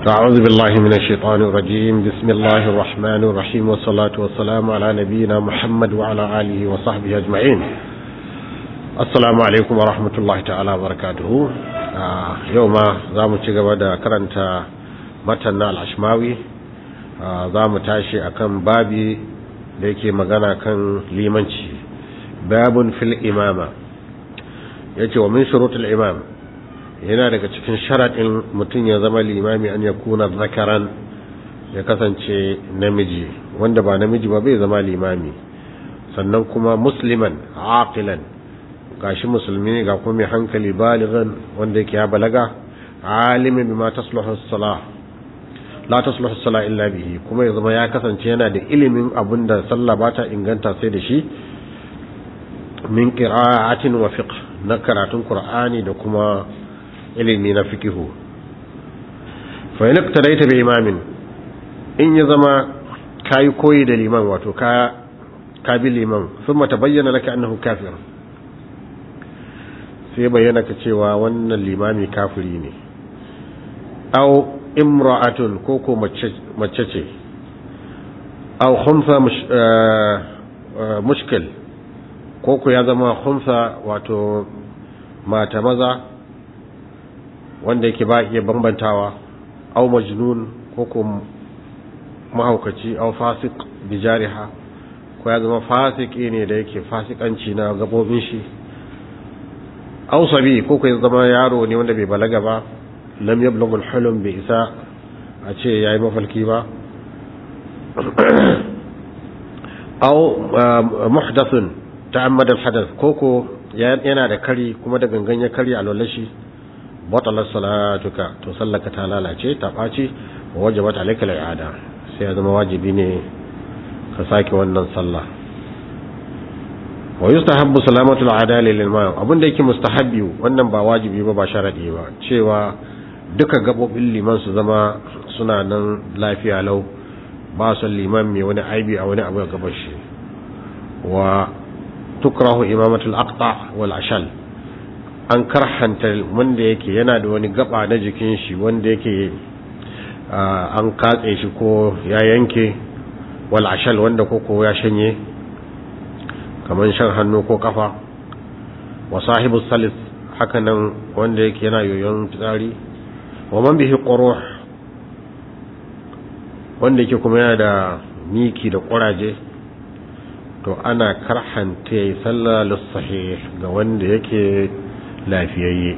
أعوذ بالله من الشيطان الرجيم بسم الله الرحمن الرحيم والصلاة والسلام على نبينا محمد وعلى آله وصحبه أجمعين السلام عليكم ورحمة الله تعالى وبركاته يوم زام تشغب كرنت متن العشماوي زام تاشي أكم بابي da yake magana kan limanci babun fil imama yace wa min shurutul imam yana daga cikin sharadin mutum ya zama limami an yakuna zakaran ya kasance namiji wanda ba namiji ba bai zama limami sannan kuma musliman aqilan gashi musulmi ga kuma mai hankali balighan wanda yake ya balaga alimin bima tasluhu as-salah la tasluhu as-salah illa bihi kuma ya zama ya kasance yana da ilimin abinda sallah ba ta inganta sai da shi min qira'atin wa fiqh na karatun qur'ani da kuma ilimi na fikihu fa in iqtadaita bi imamin in ya zama kai koyi da liman wato ka ka bi liman thumma tabayyana laka annahu kafir sai bayyana ka cewa wannan limami kafiri ne aw imra'atun ko ko mace ce aw khumsa mushkil ko ko ya zama khumsa wato mata maza wanda yake ba iya bambantawa aw majnun ko ko mahaukaci aw fasik bijariha ko ya zama fasiki ne da yake fasikanci na gabobin shi aw sabi ko ko ya zama yaro ne wanda bai balaga ba lam yablugh al-hulm bi isa a ce yayi mafalki ba aw muhdathun ta'ammada al-hadath koko yana da kari kuma da gangan ya kari a lolashi batalar salatuka to sallaka ta lalace ta ɓaci wa wajabat alayka al-i'ada sai ya zama wajibi ne ka sake wannan sallah wa yustahabbu salamatu al-adali lil ma'am abinda yake mustahabbi wannan ba wajibi ba ba sharadi ba cewa duka gabobin liman su zama suna nan lafiya lau ba su liman mai wani aibi a wani abu gaban shi wa tukrahu imamatul aqta wal ashal an karhanta wanda yake yana da wani gaba na jikin shi wanda yake an katse shi ko ya yanke wal ashal wanda koko ya shanye kamar shan hannu ko kafa wa sahibu salis haka nan wanda yake yana yoyon fitsari wa man bihi quruh wanda yake kuma yana da miki da kuraje to ana karhanta yayi sallah lis-sahih ga wanda yake lafiyayye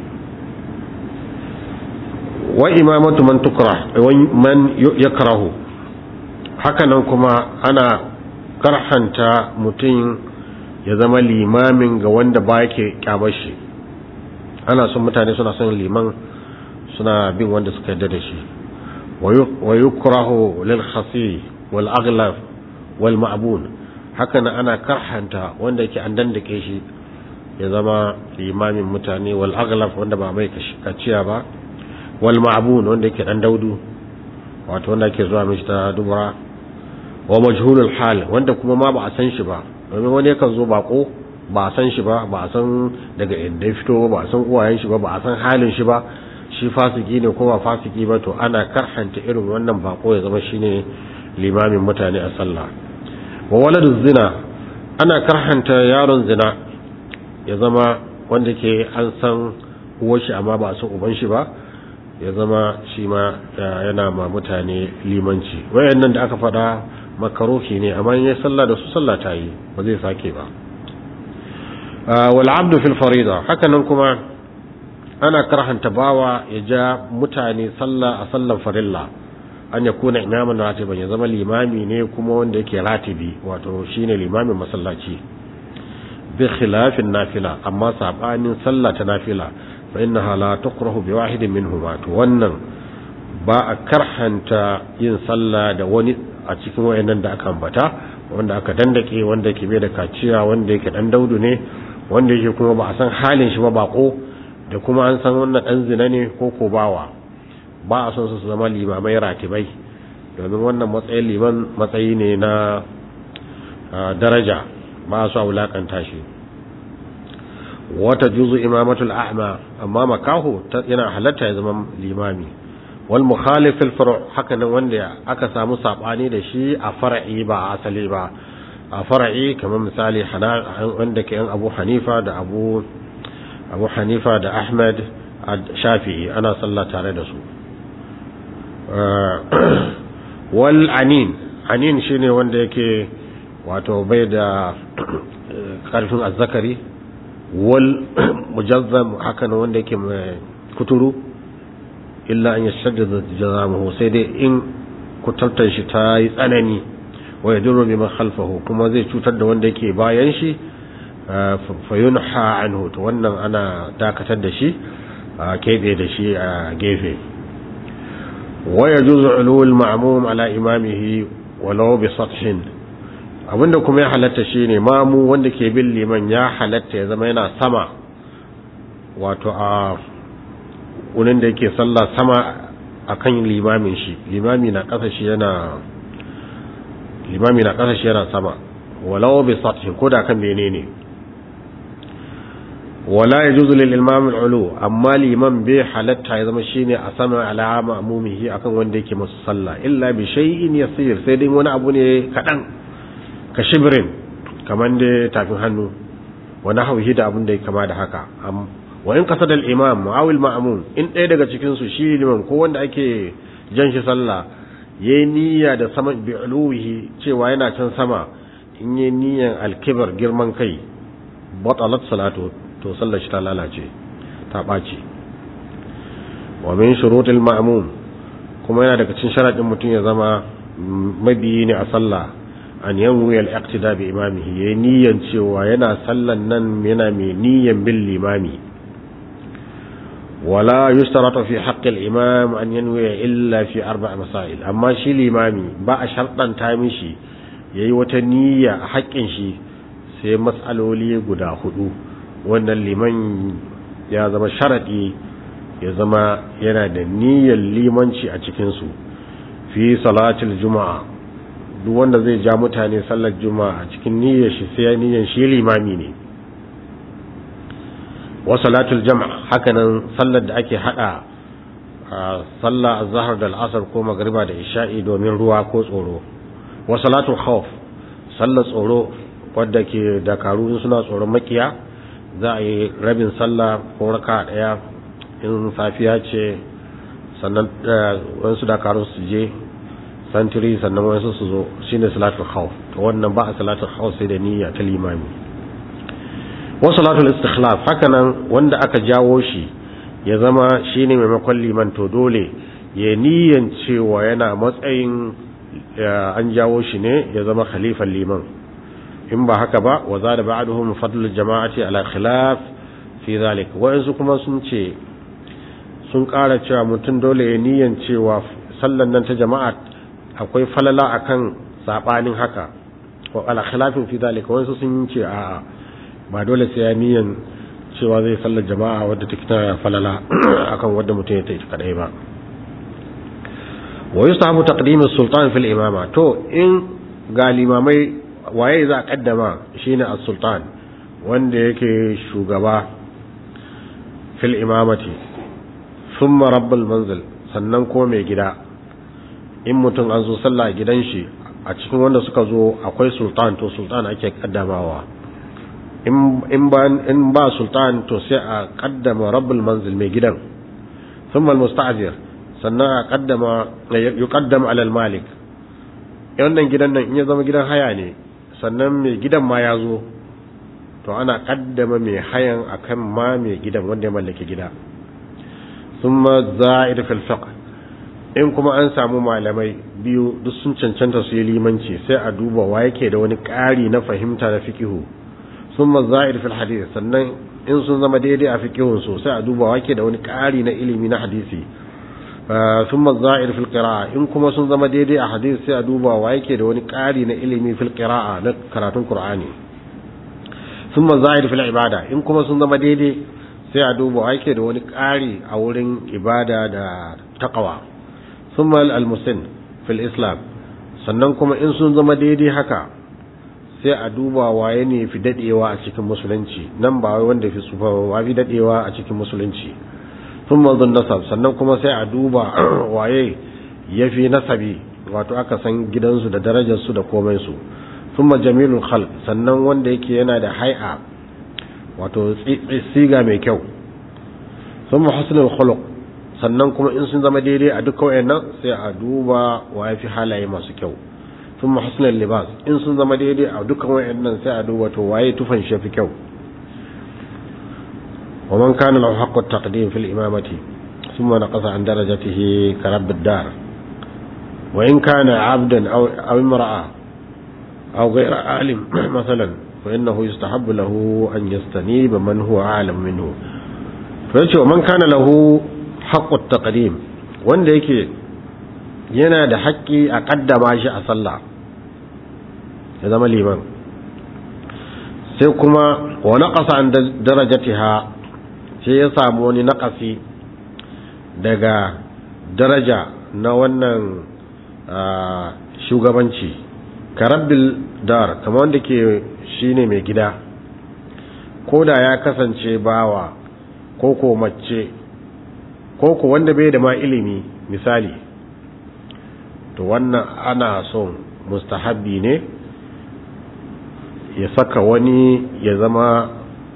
wa imamatu man tukrah man yakrahu hakanan kuma ana karhanta mutum ya zama limamin ga wanda ba yake kyamar shi ana son mutane suna son liman suna bin wanda suka yarda da shi wa yukrahu lil khasi wal aghlab wal ma'bun hakanan ana karhanta wanda yake an dandake shi ya zama limamin mutane wal aghlab wanda ba mai kaciya ba wal ma'bun wanda yake dan daudu wato wanda yake zuwa mishi ta dubura wa majhulul hal wanda kuma ma ba a san shi ba domin wani yakan zo bako ba a san shi ba ba a san daga inda ya fito ba a san uwayen shi ba ba a san halin shi ba shi fasiki ne ko ba fasiki ba to ana karhanta irin wannan bako ya zama shine limamin mutane a sallah wa waladuz zina ana karhanta yaron zina ya zama wanda ke an san uwar shi amma ba a san uban shi ba ya zama shi ma yana ma mutane limanci wayannan da aka faɗa makaruhi ne amma in ya sallah da su sallah ta yi ba zai sake ba wal abdu fil farida hakanan kuma ana karhanta bawa ya ja mutane sallah a sallan farilla an ya kuna imaman ratiban ya zama limami ne kuma wanda yake ratibi wato shine limamin masallaci bi khilafin nafila amma sabanin sallah ta nafila fa innaha la tukrahu bi wahidin minhuma to wannan ba a karhanta yin sallah da wani a cikin wayannan da aka ambata wanda aka dandake wanda yake bai da kaciya wanda yake dan daudu ne wanda yake kuma ba a san halin shi ba bako da kuma an san wannan dan zina ne ko ko bawa ba a son su zama limamai ratibai domin wannan matsayin liman matsayi ne na daraja ba su a wulakanta shi wata juzu imamatul a'ma amma makaho yana halatta ya zama limami wal mukhalif fil furu' haka nan wanda aka samu sabani da shi a far'i ba a asali ba a far'i kamar misali wanda ke yan Abu Hanifa da Abu Abu Hanifa da Ahmad Shafi'i ana sallah tare da su wal anin anin shine wanda yake wato bai da karfin azzakari wal mujazzam haka nan wanda yake kuturu illa an yashaddada jazamuhu sai dai in kutartar shi ta yi tsanani wa yadurru biman khalfahu kuma zai cutar da wanda yake bayan shi fa yunha anhu to wannan ana dakatar da shi a kebe da shi a gefe wa yajuzu ulul ma'mum ala imamihi walau bi sathin abinda kuma ya halatta shine mamu wanda ke bin liman ya halatta ya zama yana sama wato a wurin da yake sallah sama akan limamin shi limami na ƙasa shi yana limami na ƙasa shi yana sama walau bi sathin ko da kan menene wala yajuzu lil imam al ulu amma liman bai halatta ya zama shine a sama ala ma'mumihi akan wanda yake masa sallah illa bi shay'in yasir sai dai wani abu ne kadan ka shibrin kaman da tafin hannu wa nahwihi da abin da ya kama da haka wa in qasada al imam aw al ma'mum in ɗaya daga cikin su shi liman ko wanda ake jan shi sallah yayi niyya da sama bi uluhi cewa yana can sama in yayi niyyan al kibar girman kai batalat salatu to sallar shi ta lalace ta ɓaci wa min shurutul ma'mum kuma yana daga cikin sharadin mutum ya zama mabiyi ne a sallah an yanwi al-iqtida bi imamihi yayi niyyan cewa yana sallan nan yana mai niyyan bin limami wala yustaratu fi haqqi al-imam an yanwi illa fi arba' masail amma shi limami ba a sharɗanta mishi yayi wata niyya a haƙƙin shi sai mas'aloli guda hudu wannan liman ya zama sharaɗi ya zama yana da niyyar limanci a cikinsu fi salatul juma'a duk wanda zai ja mutane sallar juma'a a cikin niyyar shi sai niyyar shi limami ne wa salatul jama'a hakanan sallar da ake hada sallah azhar da al'asar ko magriba da isha'i domin ruwa ko tsoro wa salatul khawf sallar tsoro wadda ke dakaru suna tsoron makiya za a yi rabin sallah ko raka daya in safiya ce sannan wasu dakarun su je santiri sannan wasu su zo shine salatul khawf to wannan ba a salatul khawf sai da niyya ta limami wa salatul istikhlaf hakanan wanda aka jawo shi ya zama shine maimakon liman to dole ya niyyan cewa yana matsayin an jawo shi ne ya zama khalifan liman in ba haka ba wa zada ba'duhum fadlul jama'ati ala khilaf fi zalik wa'ansu kuma sun ce sun ƙara cewa mutum dole ya niyan cewa sallan nan ta jama'a akwai falala akan sabanin haka wa ala khilafin fi zalik wa'ansu sun ce a'a ba dole sai ya niyan cewa zai sallar jama'a wadda take ta falala akan wadda mutum ya tafi kadai ba wa yustahabu taqdim as-sultan fil imama to in ga limamai waye za a kaddama shine as-sultan wanda yake shugaba fil imamati thumma rabbul manzil sannan ko mai gida in mutum an zo sallah a gidan shi a cikin wanda suka zo akwai sultan to sultan ake kaddamawa in ba in ba sultan to sai a kaddama rabbul manzil mai gidan thumma al-musta'zir sannan a kaddama yuqaddam ala al-malik wannan gidan nan in ya zama gidan haya ne sannan mai gidan ma ya zo to ana kaddama mai hayan akan ma mai gidan wanda ya mallaki gida thumma za'id fil fiqh in kuma an samu malamai biyu duk sun cancanta su yi limanci sai a duba wa yake da wani ƙari na fahimta na fiqihu thumma za'id fil hadith sannan in sun zama daidai a fiqihun su sai a duba wa yake da wani ƙari na ilimi na hadisi thumma za'id fil qira'a in kuma sun zama daidai a hadisi sai a duba wa yake da wani ƙari na ilimi fil qira'a na karatun qur'ani thumma za'id fil ibada in kuma sun zama daidai sai a duba wa yake da wani ƙari a wurin ibada da taqwa thumma al muslim fil islam sannan kuma in sun zama daidai haka sai a duba waye ne fi dadewa a cikin musulunci nan ba wai wanda fi tsufa wa fi dadewa a cikin musulunci sun mazun nasab sannan kuma sai a duba waye ya fi nasabi wato aka san gidansu da darajarsu da komansu sun jamilul khalq sannan wanda yake yana da hai'a wato siga mai kyau sun husnul khuluq sannan kuma in sun zama daidai a duka wayannan sai a duba wa ya fi halaye masu kyau sun husnul libas in sun zama daidai a dukkan wayannan sai a duba to waye tufan shi fi kyau ومن كان له حق التقديم في الإمامة ثم نقص عن درجته كرب الدار وإن كان عبدا أو, أو امرأة أو غير عالم مثلا فإنه يستحب له أن يستنيب من هو أعلم منه فيقول ومن كان له حق التقديم wanda yake yana da haƙƙi a ƙaddama shi a sallah ya zama liman sai kuma wa naqasa an darajatiha sai ya samu wani naƙasi daga daraja na wannan shugabanci karabbil dar kamar wanda ke shine mai gida ko da ya kasance bawa ko ko mace ko ko wanda bai da ma ilimi misali to wannan ana son mustahabbi ne ya saka wani ya zama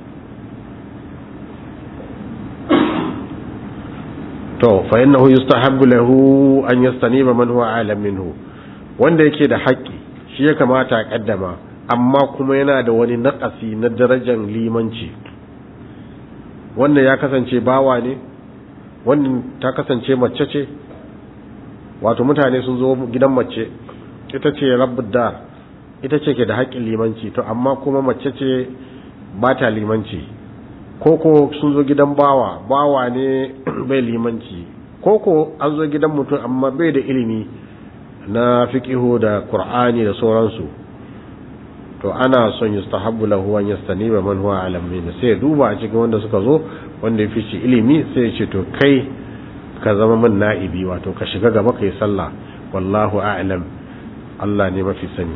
to fa innahu yustahabbu lahu an yastaniba man huwa alam minhu wanda yake da haƙƙi shi ya kamata a kaddama amma kuma yana da wani naƙasi na darajar limanci wannan ya kasance bawa ne wannan ta kasance mace ce wato mutane sun zo gidan mace ita ce rabbud dar ita ce ke da haƙƙin limanci to amma kuma mace ce ba ta limanci koko sun zo gidan bawa bawa ne bai limanci koko an zo gidan mutum amma bai da ilimi na fiqihu da qur'ani da sauransu to ana son yustahabbu lahu an yastaniba man huwa alam min sai duba a cikin wanda suka zo wanda ya fi shi ilimi sai ya ce to kai ka zama min na'ibi wato ka shiga gaba kai sallah wallahu a'lam Allah ne mafi sani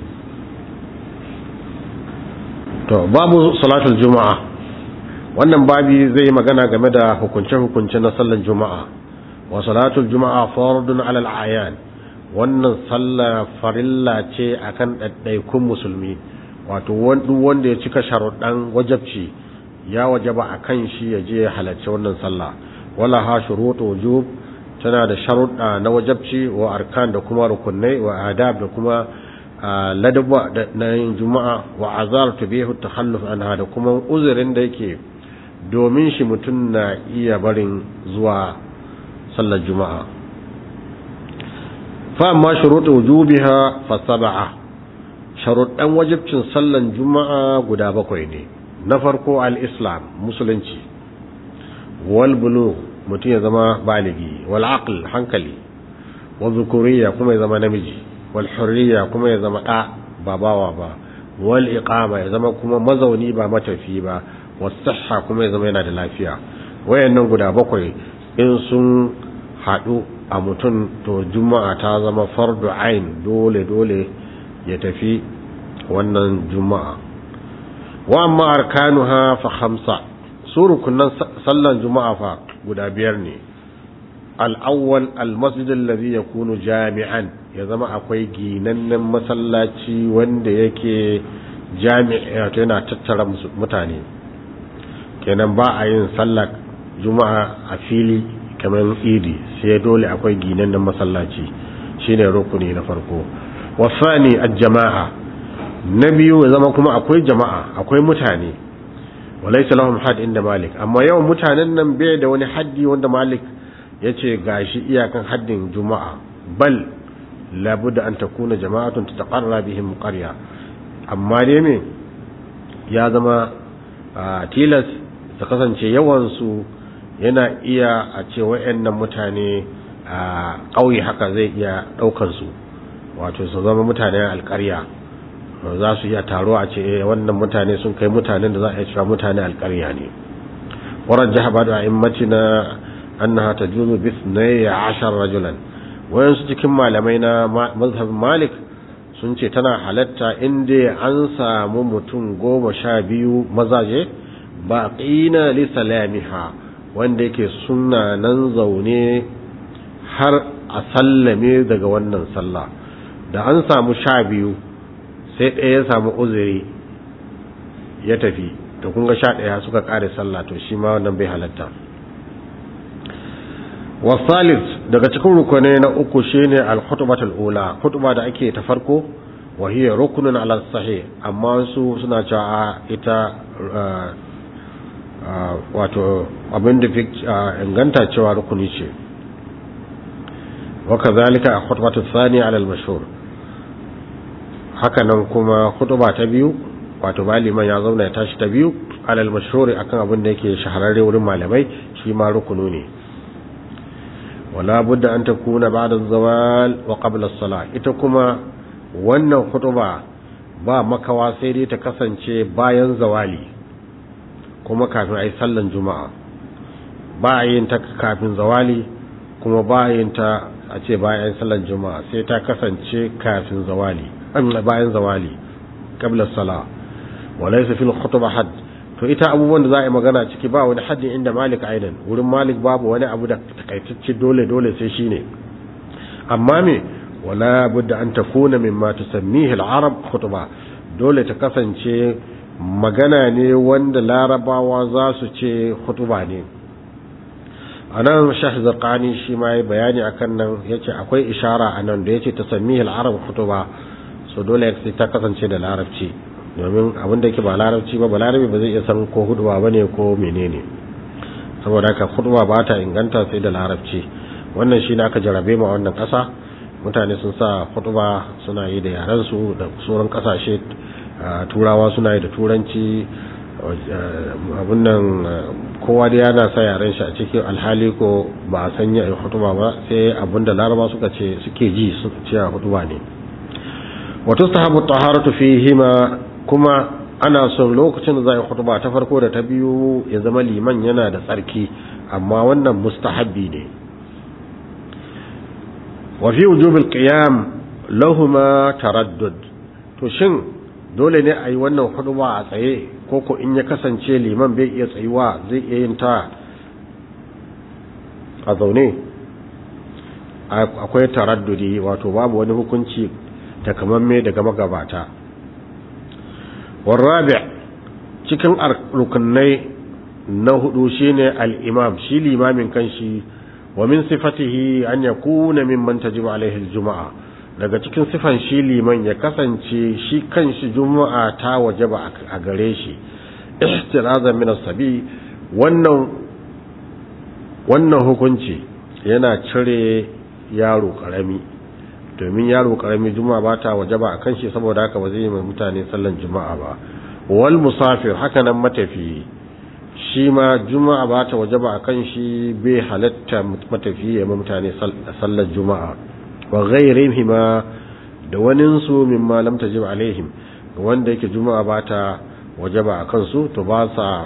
to babu salatul juma'a wannan babi zai yi magana game da hukunce-hukunce na sallar juma'a wa salatul juma'a fardun alal ayan wannan sallar farilla ce akan ɗaiɗaikun musulmi wato wanda ya cika sharuɗan wajabci ya wajaba a kan shi ya je halarci wannan sallah wala ha shuruɗu wujub tana da sharuɗa na wajabci wa arkan da kuma rukunai wa adab da kuma ladabba na yin juma'a wa azar tubihu takhalluf anha da kuma uzurin da yake domin shi mutum na iya barin zuwa sallar juma'a fa amma shuruɗu wujubiha fa sab'a sharuɗan wajibcin sallar juma'a guda bakwai ne na farko al-islam musulunci wal bulugh mutum ya zama baligi wal aql hankali wal zukuriya kuma ya zama namiji wal hurriya kuma ya zama ɗa ba bawa ba wal iqama ya zama kuma mazauni ba matafi ba wasahha kuma ya zama yana da lafiya wayannan guda bakwai in sun haɗu a mutum to juma'a ta zama fardu ain dole dole ya tafi wannan juma'a wa amma arkanuha fa khamsa su rukunan sallan juma'a fa guda biyar ne al-awwal al-masjid alladhi yakunu jami'an ya zama akwai ginannen masallaci wanda yake jami'a yana tattara mutane kenan ba a yin sallar juma'a a fili kamar idi sai dole akwai ginannen masallaci shine rukuni na farko wasani al-jama'a na biyu ya zama kuma akwai jama'a akwai mutane walaysa lahum had inda malik amma yawan mutanen nan bai da wani haddi wanda malik yace gashi iyakan haddin juma'a bal labudda an takuna jama'atun tataqarra bihim qarya amma dai me ya zama tilas ta kasance yawan su yana iya a ce wayannan mutane a ƙauye haka zai iya daukar su wato su zama mutanen alƙarya za su iya taro a ce wannan mutane sun kai mutanen da za a yi cewa mutane alƙarya ne warar jiha ba da na annaha ta juzu bis na ya ashar rajulan wayansu cikin malamai na mazhabin malik sun ce tana halatta inda an samu mutum goma sha biyu mazaje ba ƙina li salamiha wanda yake suna nan zaune har a sallame daga wannan sallah da an samu sha biyu sai ɗaya ya samu uzuri ya tafi da kunga sha ɗaya suka ƙare sallah to shi ma wannan bai halatta wasalis daga cikin rukunai na uku shine al-khutbatul ula khutba da ake ta farko wa hiya rukunun ala sahih amma su suna cewa ita wato abin da fi inganta cewa rukuni ce wa kazalika khutbatul thani ala al-mashhur haka nan kuma khutba ta biyu wato maliman ya zauna ya tashi ta biyu ala al-mashhur akan abin da yake shahararre wurin malamai shi ma rukunu ne wala budda an takuna ba'da az-zawal wa qabla as-salah ita kuma wannan khutba ba makawa sai dai ta kasance bayan zawali kuma kafin ayi sallan juma'a ba a yin ta kafin zawali kuma ba a yin ta a ce bayan sallan juma'a sai ta kasance kafin zawali bayan zawali qabla as-salah walaysa fil khutba hadd to ita abubuwan da za a yi magana ciki ba wani haddin inda malik aidan wurin malik babu wani abu da takaitacce dole dole sai shine amma me wala budda an takuna mimma tusammihi al-arab khutba dole ta kasance magana ne wanda larabawa za su ce khutba ne anan shah zarqani shi ma yi bayani akan nan yace akwai ishara anan da yace tusammihi al-arab khutba so dole sai ta kasance da larabci domin abin da yake ba larabci ba balarabi ba zai iya san ko huduba ba ne ko menene saboda haka huduba ba ta inganta sai da larabci wannan shi ne aka jarabe ma wannan kasa mutane sun sa huduba suna yi da yarensu da sauran kasashe turawa suna yi da turanci abin nan kowa da yana sa yaren shi a cikin alhali ko ba a sanya yi hutuba ba sai abin da laraba suka ce suke ji suka ce a hutuba ne wato sahabu taharatu fihima kuma ana son lokacin da za a hutuba ta farko da ta biyu ya zama liman yana da tsarki amma wannan mustahabbi ne wa fi wujubil qiyam lahuma taraddud to shin dole ne a yi wannan hutuba a tsaye ko ko in ya kasance liman bai iya tsayuwa zai iya yin ta a zaune akwai taraddudi wato babu wani hukunci takamamme daga magabata warrabi cikin rukunai na hudu shine al-imam shi limamin kanshi wa min sifatihi an yakuna mimman tajibu alaihi al-juma'a daga cikin sifan shi liman ya kasance shi kanshi juma'a ta wajaba a gare shi ihtirazan min as-sabi wannan wannan hukunci yana cire yaro karami domin yaro karami juma'a ba ta wajaba a kan shi saboda haka ba zai yi mai mutane sallan juma'a ba wal musafir haka nan matafi shi ma juma'a ba ta wajaba a kan shi bai halatta matafi ya mai mutane sallan juma'a wa ghairihim ma da wanin su mimma lam tajib alaihim wanda yake juma'a ba ta wajaba a kansu to ba sa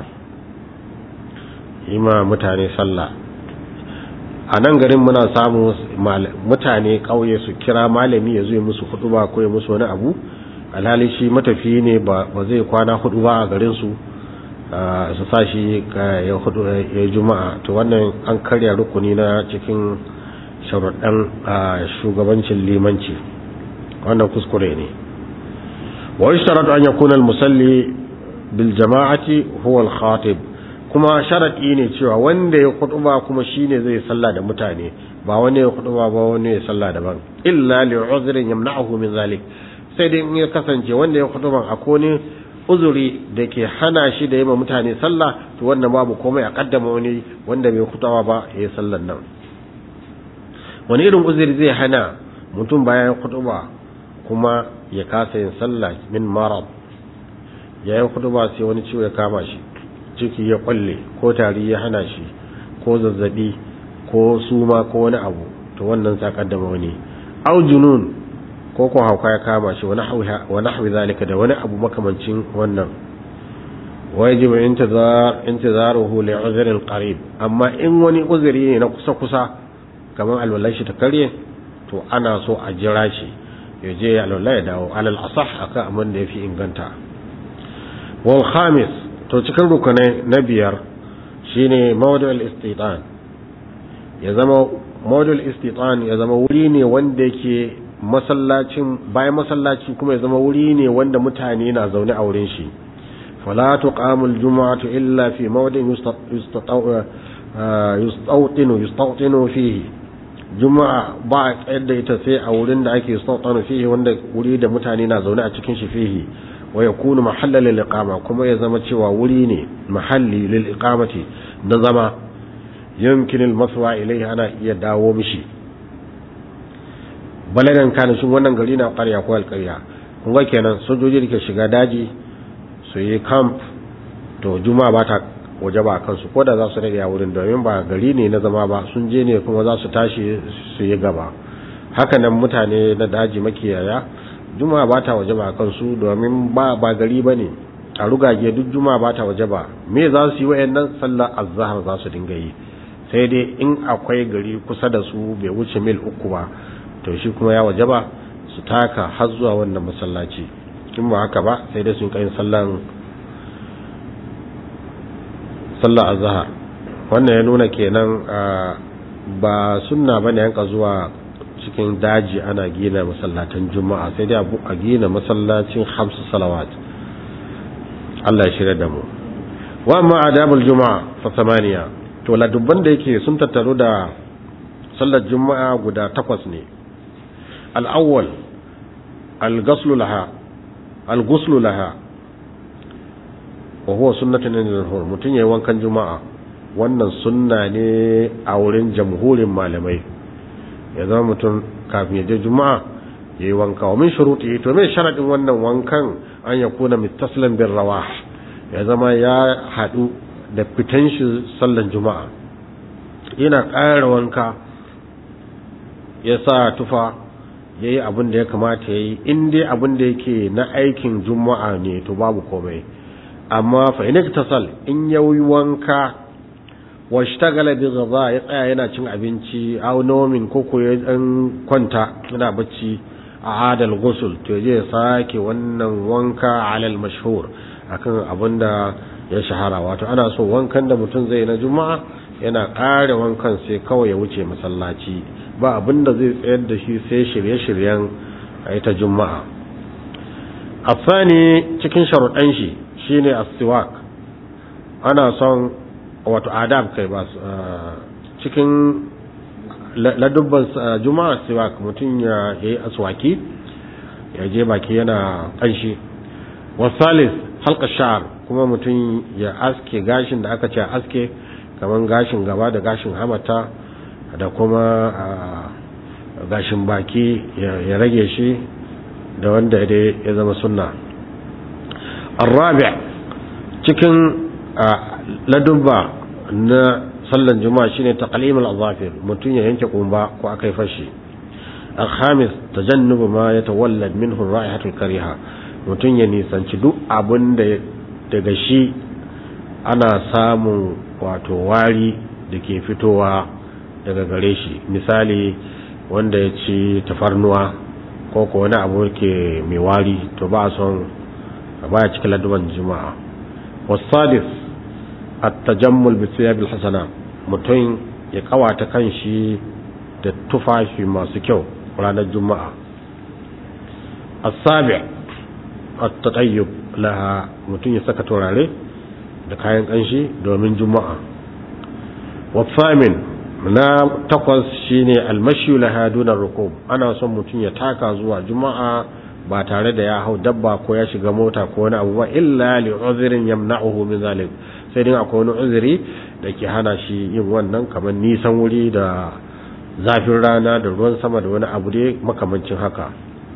yi ma mutane sallah a nan garin muna samu mutane ƙauye su kira malami ya zuwa musu hudu ba ko ya musu wani abu alhali shi matafi ne ba zai kwana hudu ba a garin su su sa shi ya hudu ya juma'a to wannan an karya rukuni na cikin sharuɗan shugabancin limanci wannan kuskure ne wa ishtaratu an yakuna al-musalli bil jama'ati huwa al-khatib kuma sharaɗi ne cewa wanda ya kutuba kuma shine zai sallah da mutane ba wani ya kutuba ba wani ya sallah daban illa li uzrin yamna'uhu min zalik sai dai in ya kasance wanda ya kutuba akwai ne uzuri da ke hana shi da yima mutane sallah to wannan babu komai a kaddama wani wanda bai kutuba ba ya yi sallan nan wani irin uzuri zai hana mutum bayan kutuba kuma ya kasa yin sallah min marad yayin kutuba sai wani ciwo ya kama shi ciki ya kwalle ko tari ya hana shi ko zazzabi ko suma ko wani abu to wannan sa kaddama wani au junun ko ko hauka ya kama shi wa nahwi zalika da wani abu makamancin wannan wajib intizar intizaruhu li uzrin qarib amma in wani uzuri ne na kusa kusa kamar alwalai shi ta karye to ana so a jira shi ya je alwalai ya dawo alal asah akan abin da yafi inganta wal khamis to cikin rukunai na biyar shine mawdu'ul istitan ya zama mawdu'ul istitan ya zama wuri ne wanda yake masallacin bayan masallaci kuma ya zama wuri ne wanda mutane na zaune a wurin shi fala tuqamul jumu'atu illa fi mawdi'in yustawtinu yustawtinu fihi juma'a ba a tsayar da ita sai a wurin da ake yustawtinu fihi wanda wuri da mutane na zaune a cikin shi fihi wa yakunu mahallan lil iqama kuma ya zama cewa wuri ne mahalli lil iqamati na zama yumkin al maswa ilayhi ana iya dawo mishi balagan kana shin wannan gari na ƙarya ko alƙarya kun ga kenan sojoji da ke shiga daji su yi camp to juma'a ba ta waje ba kansu ko da za su rage a wurin domin ba gari ne na zama ba sun je ne kuma za su tashi su yi gaba haka nan mutane na daji makiyaya juma'a ba ta waje ba kansu domin ba ba gari ba ne a rugage duk juma'a ba ta waje ba me za su yi wayannan sallar azhar za su dinga yi sai dai in akwai gari kusa da su bai wuce mil uku ba to shi kuma ya waje ba su taka har zuwa wannan masallaci in ba haka ba sai dai sun kai sallan sallar azhar wannan ya nuna kenan ba sunna bane yanka zuwa cikin daji ana gina masallatan juma'a sai dai a gina masallacin hamsu salawat Allah ya shirya da mu wa amma adabul juma'a fa samaniya to ladubban da yake sun tattaru da sallar juma'a guda takwas ne al-awwal al-ghuslu laha al-ghuslu laha wa huwa sunnatun lil mutun yayin wankan juma'a wannan sunna ne a wurin jamhurin malamai ya zama mutum kafin ya je juma'a yayi wanka wa min shuruti to me sharadin wannan wankan an ya kuna mittaslan bin rawah ya zama ya hadu da fitan shi sallan juma'a yana ƙara wanka ya sa tufa yayi abin da ya kamata yayi in dai abin da yake na aikin juma'a ne to babu komai amma fa in tasal in yayi wanka washtagala bi ghadha ya tsaya yana cin abinci aw nomin ko ko ya dan kwanta yana bacci a adal ghusl to je sake wannan wanka alal mashhur akan abinda ya shahara wato ana so wankan da mutum zai na juma'a yana ƙare wankan sai kawai ya wuce masallaci ba abinda zai tsayar da shi sai shirye-shiryen a ita juma'a afani cikin sharuɗan shi shine as-siwak ana son wato adab kai ba cikin ladubban juma'a siwak mutum ya yi aswaki ya je baki yana kanshi wasalis halka sha'ar kuma mutum ya aske gashin da aka ce aske kamar gashin gaba da gashin hamata da kuma gashin baki ya rage shi da wanda ya zama sunna الرابع cikin ladubba na sallan juma'a shine taqlim al-azafir mutun ya yanke kumba ko akai fashi al-khamis tajannubu ma yatawallad minhu ar-ra'ihatu al-kariha mutun ya nisanci duk abin da daga shi ana samun wato wari da ke fitowa daga gare shi misali wanda ya ci tafarnuwa ko ko wani abu ke mai wari to ba son baya cikin ladubban juma'a wasadis at-tajammul bi thiyab al-hasana mutum ya kawata kanshi da tufafi masu kyau ranar juma'a as-sabi' at-tatayyub laha mutum ya saka turare da kayan kanshi domin juma'a wafamin na takwas shine al-mashyu laha duna rukub ana son mutum ya taka zuwa juma'a ba tare da ya hau dabba ko ya shiga mota ko wani abu ba illa li uzrin yamna'uhu min zalik sai dai akwai wani uzuri da ke hana shi yin wannan kamar nisan wuri da zafin rana da ruwan sama da wani abu dai makamancin haka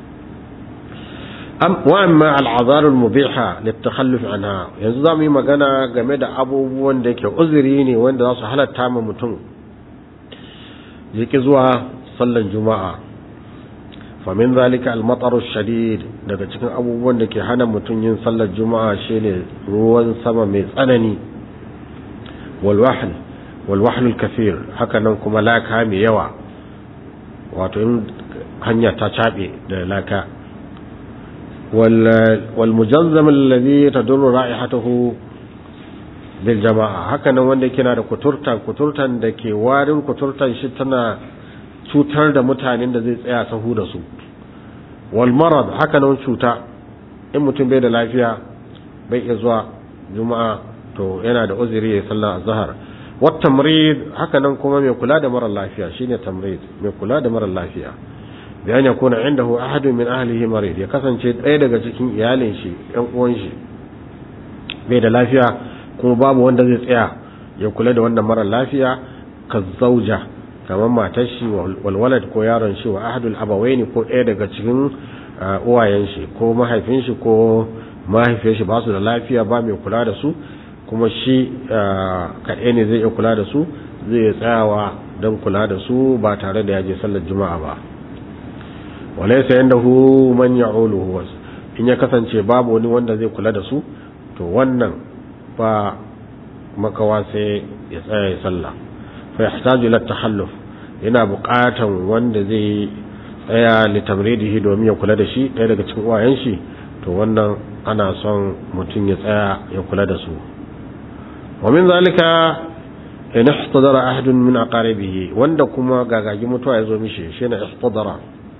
wa amma al'azarul mubiha litakhalluf anha yanzu zamu yi magana game da abubuwan da ke uzuri ne wanda za su halatta ma mutum yake zuwa sallan juma'a famin zalika al-matar shadid daga cikin abubuwan da ke hana mutum yin sallar juma'a shine ruwan sama mai tsanani wal wahl wal wahl al-kathir haka nan kuma laka mai yawa wato in hanya ta cabe da laka wal wal mujazzam alladhi tadurru ra'ihatuhu bil jama'a haka nan wanda yake na da kuturta kuturtan da ke warin kuturtan shi tana cutar da mutanen da zai tsaya sahu da su wal marad haka nan cuta in mutum bai da lafiya bai iya zuwa juma'a to yana da uzuri ya sallar azhar wat tamrid haka nan kuma mai kula da mara lafiya shine tamrid mai kula da mara lafiya bi an yakuna indahu ahadun min ahlihi marid ya kasance ɗaya daga cikin iyalin shi ɗan uwan shi bai da lafiya kuma babu wanda zai tsaya ya kula da wannan mara lafiya ka zauja kamar matar shi walwalad ko yaron shi wa ahadul abawaini ko ɗaya daga cikin uwayen shi ko mahaifin shi ko mahaifiyar shi ba su da lafiya ba mai kula da su kuma shi kaɗai ne zai iya kula da su zai tsayawa don kula da su ba tare da ya je sallar juma'a ba walaysa yandahu man ya'uluhu in ya kasance babu wani wanda zai kula da su to wannan ba makawa sai ya tsaya ya sallah fa yahtaju ila tahalluf yana buƙatan wanda zai tsaya li tamridihi domin ya kula da shi ɗaya daga cikin uwayen shi to wannan ana son mutum ya tsaya ya kula da su wa min zalika in ihtadara ahadun min aqaribihi wanda kuma gagagi mutuwa ya zo mishi shine ihtadara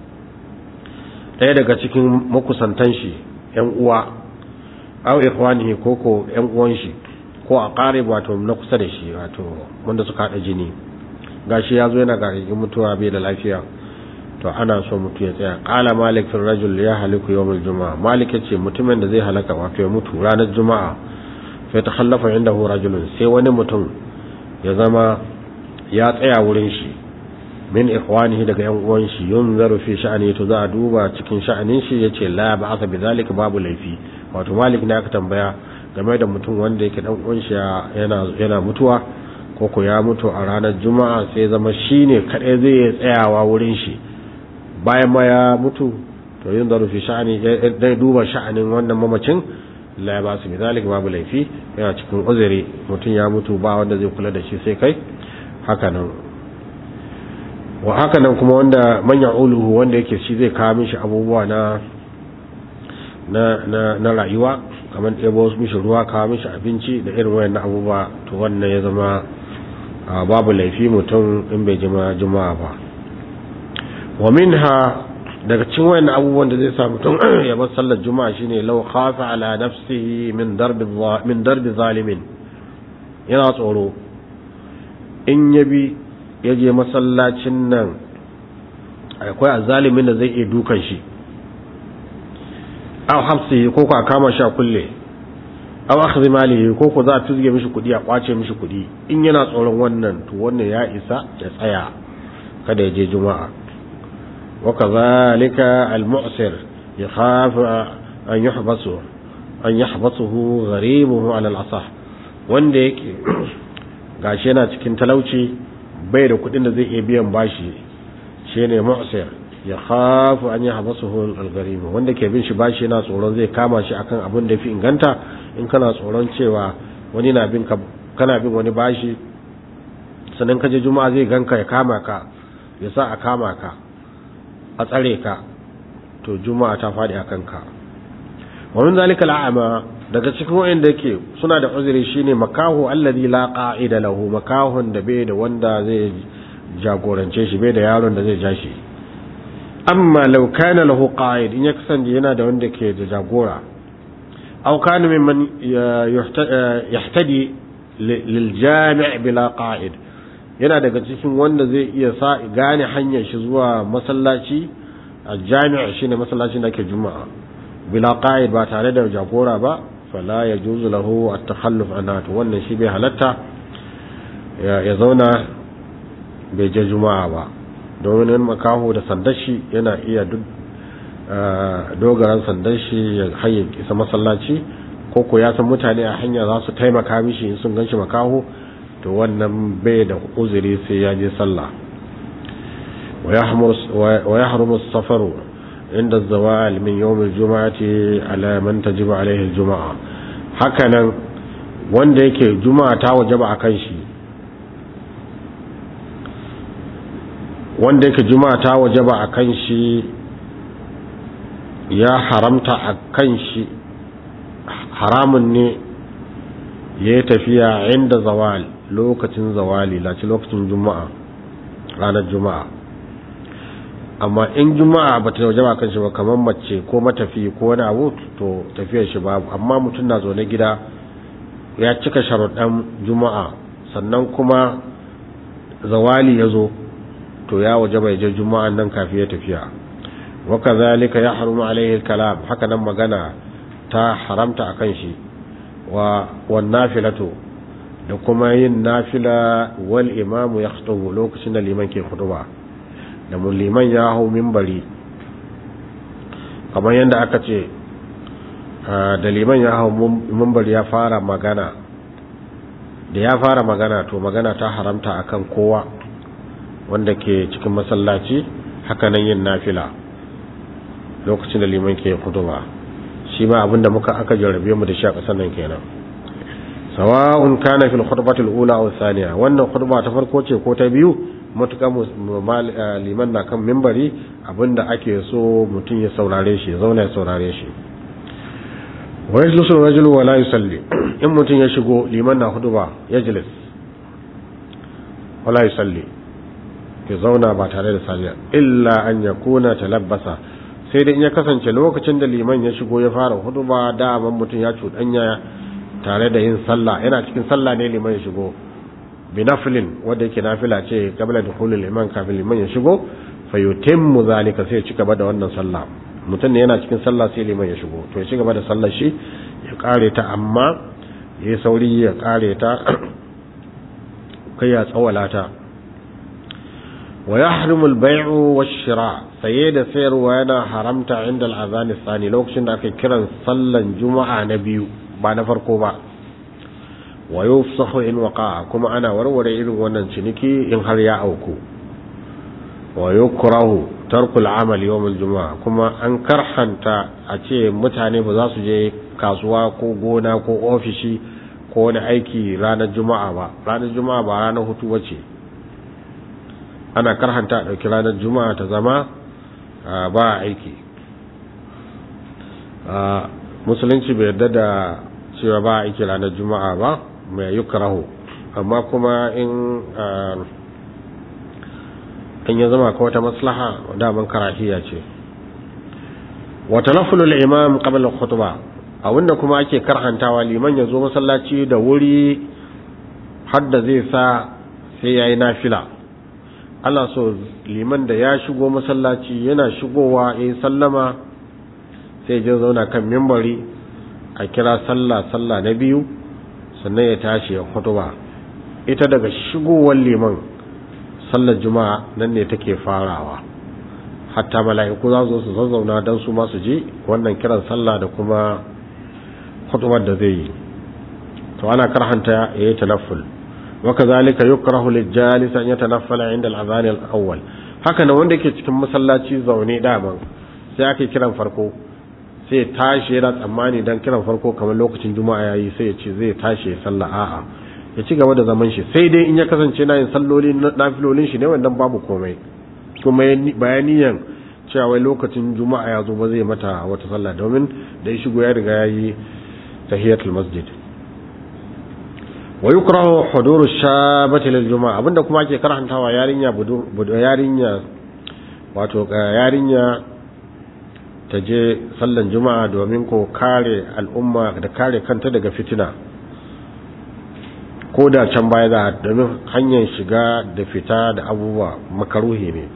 ɗaya daga cikin makusantan shi ƴan uwa aw ikhwanihi ko ko ƴan uwan shi ko aqarib wato na kusa da shi wato wanda suka hada jini gashi yazo yana gagagin mutuwa bai da lafiya to ana so mutu ya tsaya qala malik fil rajul ya haliku yawm al jumaa malik yace mutumin da zai halaka wato ya mutu ranar juma'a fa takhallafa indahu rajulun sai wani mutum ya zama ya tsaya wurin shi min ikhwanihi daga yan uwan shi yunzaru fi sha'ani to za a duba cikin sha'anin shi yace la ba'atha bidhalika babu laifi wato malik ne aka tambaya game da mutum wanda yake dan uwan shi yana yana mutuwa ko ko ya mutu a ranar juma'a sai zama shine kadai zai tsayawa wurin shi bayan ma ya mutu to yunzaru fi sha'ani dai duba sha'anin wannan mamacin la ba su bidhalika babu laifi yana cikin uzuri mutum ya mutu ba wanda zai kula da shi sai kai haka nan wa haka nan kuma wanda manya uluhu wanda yake shi zai kawo mishi abubuwa na na na, na rayuwa kamar ɗebo mishi ruwa kawo mishi abinci da irin wayan abubuwa to wannan ya zama babu laifi mutum in bai jima juma'a ba wa minha daga cikin wayan abubuwan da zai sa mutum ya bar sallar juma'a shine law khafa ala nafsihi min darbi min darbi zalimin yana tsoro in yabi ya je masallacin nan akwai azalimin da zai iya dukan shi aw hafsihi ko ko a kama shi a kulle aw akhdhi malihi ko ko za a tuzge mishi kudi a kwace mishi kudi in yana tsoron wannan to wannan ya isa ya tsaya kada ya je juma'a wa kadhalika al-mu'sir yakhaf an yuhbasu an yahbasuhu gharibuhu ala al-asah wanda yake gashi yana cikin talauci bai da kudin da zai iya biyan bashi shine mu'sir ya khafu an yahbasuhu al-gharim wanda ke bin shi bashi yana tsoron zai kama shi akan abin da fi inganta in kana tsoron cewa wani na bin ka kana bin wani bashi sannan ka je juma'a zai ganka ya kama ka ya sa a kama ka a tsare ka to juma'a ta fadi akan ka wa min zalika al'ama daga cikin wayanda yake suna da uzuri shine makahu alladhi la qa'ida lahu makahun da bai da wanda zai jagorance shi bai da yaron da zai ja shi amma law kana lahu qa'id in ya kasance yana da wanda ke da jagora aw kana mimman yahtadi lil jami' bila qa'id yana daga cikin wanda zai iya sa gane hanyar shi zuwa masallaci al-jami' shine masallacin da ke juma'a bila qa'id ba tare da jagora ba fala yajuzu lahu at-takhalluf anha to wannan shi bai halatta ya zauna bai je juma'a ba domin in makaho da sandar shi yana iya duk dogaran sandar shi ya haye isa masallaci ko ko ya san mutane a hanya za su taimaka mishi in sun ganshi makaho to wannan bai da uzuri sai ya je sallah wa yahrumu as-safaru عند الزوال من يوم الجمعة على من تجب عليه الجمعة hakanan wanda yake juma'a ta wajaba akan shi wanda yake juma'a ta wajaba akan shi ya haramta akan shi haramun ne ya yi tafiya inda zawal lokacin zawali laci lokacin juma'a ranar juma'a amma in juma'a ba ta waje kan shi ba kamar mace ko matafi ko wani abu to tafiyar shi babu amma mutum na zaune gida ya cika sharuɗan juma'a sannan kuma zawali ya zo to ya waje bai je juma'an nan kafin ya tafiya wa kazalika ya harumu alaihi kalam haka nan magana ta haramta akan shi wa wan nafilatu da kuma yin nafila wal imamu ya lokacin da liman ke khutba da mun liman ya hau minbari kamar yadda aka ce da liman ya hau minbari ya fara magana da ya fara magana to magana ta haramta akan kowa wanda ke cikin masallaci hakanan yin nafila lokacin da liman ke khutba shi ma abinda muka aka jarrabe mu da shi a ƙasar nan kenan sawa'un kana fil khutbati al-ula aw thaniya wannan khutba ta farko ce ko ta biyu matuƙa liman na kan mimbari abinda ake so mutum ya saurare shi ya zauna ya saurare shi wa yajlisu ar-rajulu wa la yusalli in mutum ya shigo liman na khutba yajlis wa la yusalli ya zauna ba tare da sallah illa an yakuna talabbasa sai dai in ya kasance lokacin da liman ya shigo ya fara huduba daman mutum ya cuɗanya tare da yin sallah yana cikin sallah ne liman ya shigo binafilin wanda yake nafila ce kabla da hulul liman kafin liman ya shigo fayutimmu zalika sai ya ci gaba da wannan sallah mutum ne yana cikin sallah sai liman ya shigo to ya ci gaba da sallar shi ya kare ta amma ya sauri ya kare ta kai ya tsawala ta wa yahrimu al-bay'u wash-shira' saye da sayarwa yana haramta inda al-azan thani lokacin da aka kiran sallan juma'a na biyu ba na farko ba wa yufsahu in waqa'a kuma ana warware irin wannan ciniki in har ya auku wa yukrahu tarkul amal yawm al-jumu'a kuma an karhanta a ce mutane ba za su je kasuwa ko gona ko ofishi ko wani aiki ranar juma'a ba ranar juma'a ba ranar hutu bace ana karhanta a ɗauki ranar juma'a ta zama ba aiki musulunci bai yarda da cewa ba aiki ranar juma'a ba mai yukrahu amma kuma in in ya zama ka wata maslaha daman karahiya ce wa talaffulu al-imam qabla al-khutbah abinda kuma ake karhantawa liman ya zo masallaci da wuri har da zai sa sai yayi nafila Allah so liman da ya shigo masallaci yana shigowa yayi sallama sai ya zauna kan mimbari a kira sallah sallah na biyu sannan ya tashi ya khutba ita daga shigowar liman sallar juma'a nan ne take farawa hatta mala'iku za su su zazzauna don su masu ji wannan kiran sallah da kuma khutbar da zai yi to ana karhanta ya yi tanafful wa kazalika yukrahu lil-jalis an yatanaffala 'inda al-adhan al-awwal haka nan wanda yake cikin masallaci zaune daman sai aka kiran farko sai tashi yana tsammani dan kiran farko kamar lokacin juma'a yayi sai ya ce zai tashi ya sallah a'a ya ci gaba da zaman shi sai dai in ya kasance na yin salloli nafilolin shi ne wannan babu komai kuma bayaniyan cewa wai lokacin juma'a ya zo ba zai mata wata sallah domin da ya shigo ya riga yayi tahiyatul masjid wa yukrahu huduru shabati lil juma'a abinda kuma ake karantawa yarinya budu yarinya wato yarinya ta je sallan juma'a domin ko kare al'umma da kare kanta daga fitina ko da can baya za domin hanyar shiga da fita da abubuwa makaruhi ne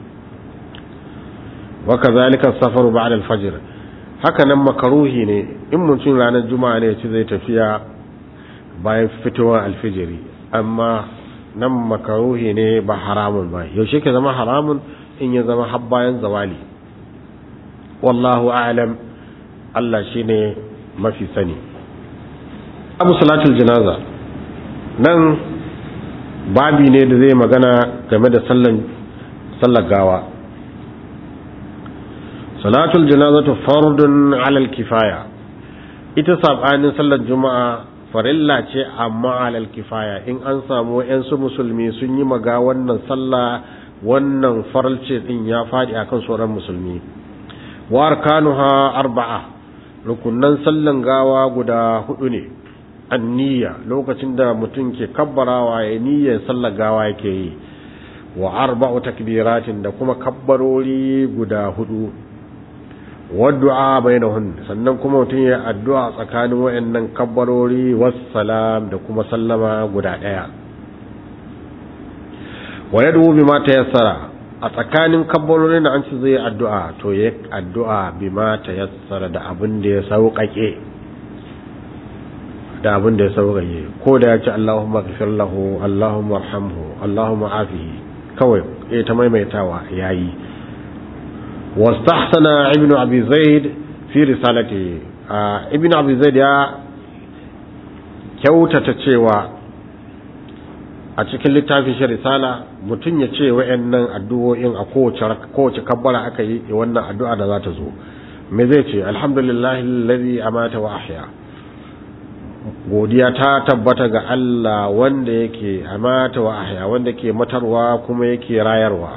waka zalika safaru ba'da al-fajr haka nan makaruhi ne in mutum ranar juma'a ne ci zai tafiya bayan fitowar alfijiri amma nan makaruhi ne ba haramun ba yaushe ke zama haramun in ya zama har bayan zawali wallahu a'lam Allah shine mafi sani abu salatul janaza nan babi ne da zai magana game da sallan sallar gawa salatul janazatu fardun alal kifaya ita sabanin sallar juma'a farilla ce amma alal kifaya in an samu su musulmi sun yi maga wannan sallah wannan faralce din ya fadi akan sauran musulmi wa arkanuha arba'a rukunnan sallan gawa guda hudu ne anniya lokacin da mutum ke kabbarawa ya niyyar sallar gawa yake yi wa arba'u takbiratin da kuma kabbarori guda hudu waddu'a bainahun sannan kuma mutum ya addu'a tsakanin wayannan kabbarori wassalam da kuma sallama guda daya wa yad'u bima tayassara a tsakanin kabbarorin da an ci zai addu'a to ya addu'a bima tayassara da abin da ya sauƙaƙe da abin da ya sauƙaƙe ko da ya ce Allahumma ghfir lahu Allahumma arhamhu Allahumma afihi kawai ya ta maimaitawa yayi wastahsana ibn abi zaid fi risalati ibn abi zaid ya kyautata cewa a cikin littafin shi risala mutum ya ce wa'annan addu'o'in a kowace kowace kabbara aka yi wannan addu'a da za ta zo me zai ce alhamdulillahi alladhi amata wa ahya godiya ta tabbata ga Allah wanda yake amata wa ahya wanda ke matarwa kuma yake rayarwa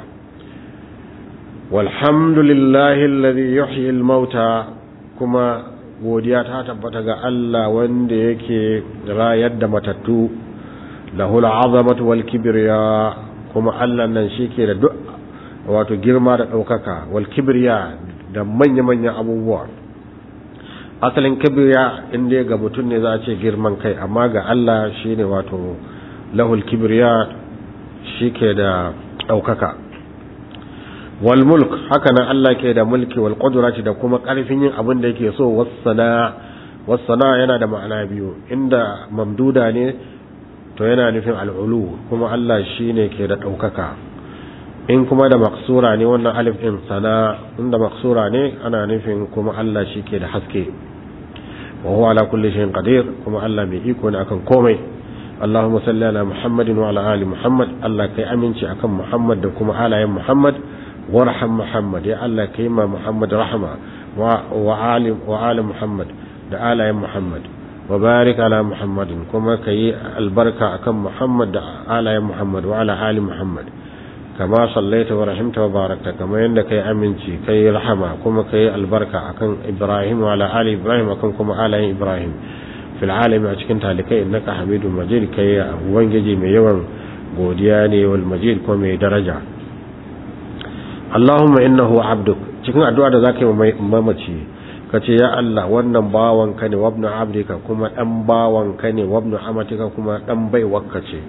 walhamdulillahi alladhi yuhyi al-mauta kuma godiya ta tabbata ga Allah wanda yake rayar da matattu lahul azamatu wal kibriya kuma Allah nan shike da duk wato girma da daukaka wal kibriya da manya-manyan abubuwa asalin kibriya inda ga mutum ne za a ce girman kai amma ga Allah shine wato lahul kibriya shike da daukaka wal mulk haka nan Allah ke da mulki wal qudrati da kuma karfin yin abin da yake so wassana wassana yana da ma'ana biyu inda mamduda ne to yana nufin al'ulu kuma Allah shine ke da daukaka in kuma da maksura ne wannan alif din sana inda maksura ne ana nufin kuma Allah shi ke da haske wa huwa ala kulli shay'in qadir kuma Allah mai iko ne akan komai Allahumma salli ala Muhammadin wa ala ali Muhammad Allah kai aminci akan Muhammad da kuma alayen Muhammad warham Muhammad ya Allah kai ma Muhammad rahma wa ali wa ali Muhammad da alayen Muhammad wa barik ala Muhammadin kuma kai albarka akan Muhammad da alayen Muhammad wa ala ali Muhammad kama sallaita wa rahimta wa barakta kama yanda kai aminci kai rahama kuma kai albarka akan Ibrahim wa ala ali Ibrahim akan kuma alayen Ibrahim fil alami a cikin talikai innaka hamidun majid kai ubangiji mai yawan godiya ne wal majid ko mai daraja Allahumma innahu abduk cikin addu'a da zaka yi mamaci kace ya Allah wannan bawanka ne wabnu abdika kuma dan bawanka ne wabnu amatika kuma dan baiwarka ce